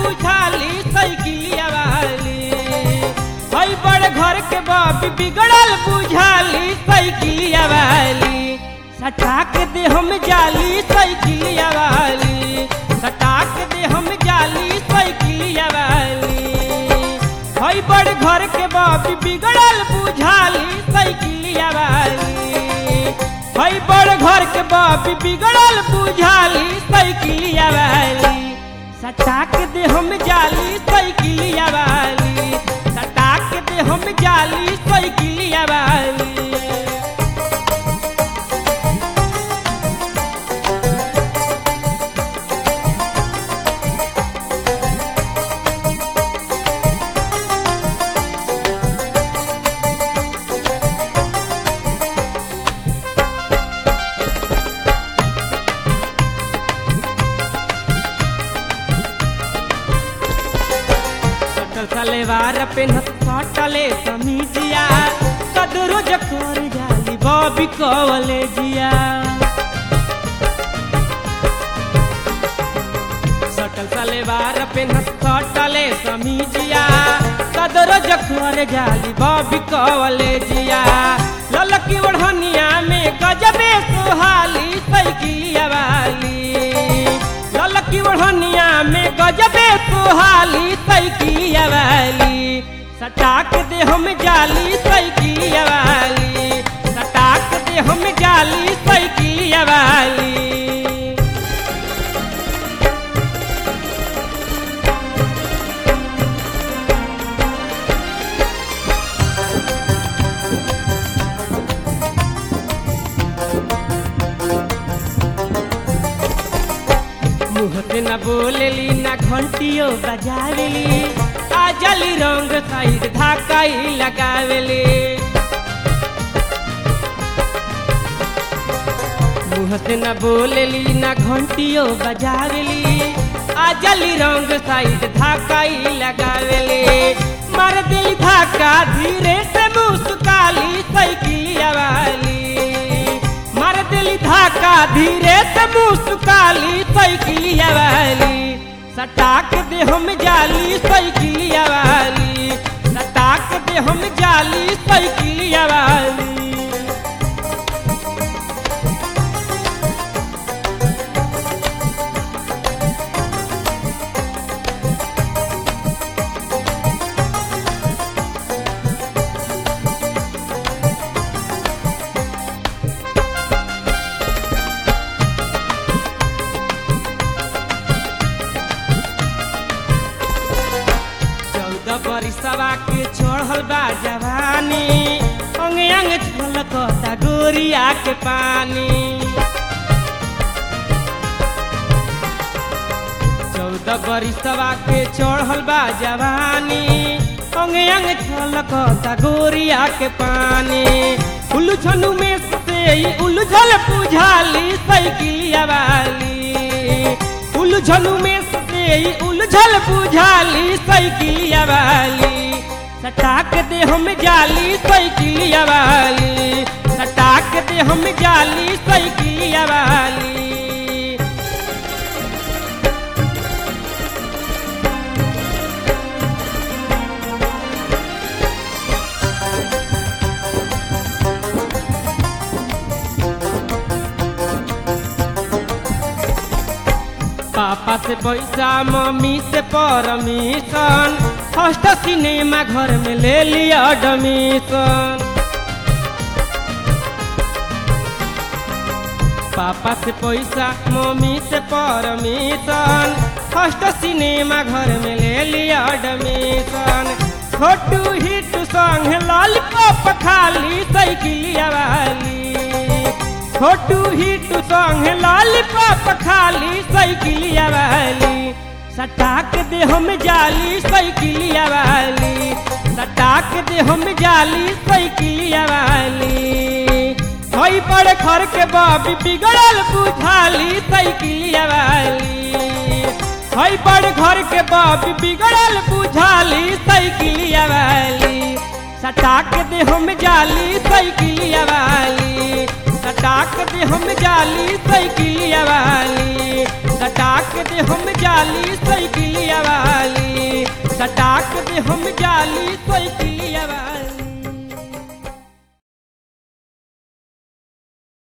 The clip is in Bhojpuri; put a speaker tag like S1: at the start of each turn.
S1: बुझाली साइकिलिया वाली हई बड़ घर के बाप बिगड़ल बुझाली साइकिलिया वाली सटाक दे हम जाली साइकिलिया वाली सटाक दे हम जाली साइकिलिया वाली हई बड़ घर के बाप बिगड़ल बुझाली साइकिलिया वाली हई बड़ घर के बाप बिगड़ल बुझाली साइकिलिया वाली सटाक दे हम जाली साइकिलिया वाली सटाक दे हम जाली साइकिलिया वाली सटल सलेवार पेनत सटले समीजिया कदरो जकर जाली बॉबी कवले जिया सटल सलेवार पेनत सटले समीजिया कदरो जकर जाली बॉबी कवले जिया ललकी ओढ़निया में गजबे सुहाली साइकिलिया वाली ललकी ओढ़निया में गजबे सुहाली साइकिलिया वाली सटाक दे हम जाली साइकिलिया वाली सटाक दे हम जाली साइकिलिया वाली मुँह से न बोलेली न घंटियो बजावेली आ जली रंग साइड धाकाई लगावेली मुँह से न बोलेली न घंटियो बजावेली आ जली रंग साइड धाकाई लगावेली मार दिल धाका धीरे से मुस्काली साइकिलिया वाली मार दिल धाका धीरे से मुस्काली साइकिलिया वाली सटाक दे हम जाली साइकिलिया वाली सटाक दे हम जाली साइकिलिया वाली चौदह बरिसवा के चढ़ल बा जवानी अंग अंग छलकता गोरिया के पानी चौदह बरिसवा के चढ़ल बा जवानी अंग अंग छलकता गोरिया के पानी उलझनु में से ही उलझल बुझाली साइकिलिया वाली उलझनु में से ही उलझल बुझाली साइकिलिया वाली सटाक दे हम जाली साइकिलिया वाली सटाक दे हम जाली साइकिलिया वाली पापा से पैसा मम्मी से परमिशन फर्स्ट सिनेमा घर में ले लिया एडमिशन पापा से पैसा मम्मी से परमिशन फर्स्ट सिनेमा घर में ले लिया एडमिशन छोटू हिट संग लॉलीपॉप खाली साइकिलिया वाली छोटू हिट संग लॉलीपॉप खाली साइकिलिया वाली सटाक दे हम जाली साइकिलिया वाली सटाक दे हम जाली साइकिलिया वाली हई बड़े घर के बाबी बिगड़ल बुझाली साइकिलिया वाली हई बड़े घर के बाबी बिगड़ल बुझाली साइकिलिया वाली सटाक दे हम जाली साइकिलिया वाली सटाक दे हम जाली साइकिलिया वाली सटाक दे हम जाली साइकिलिया वाली सटाक दे हम जाली साइकिल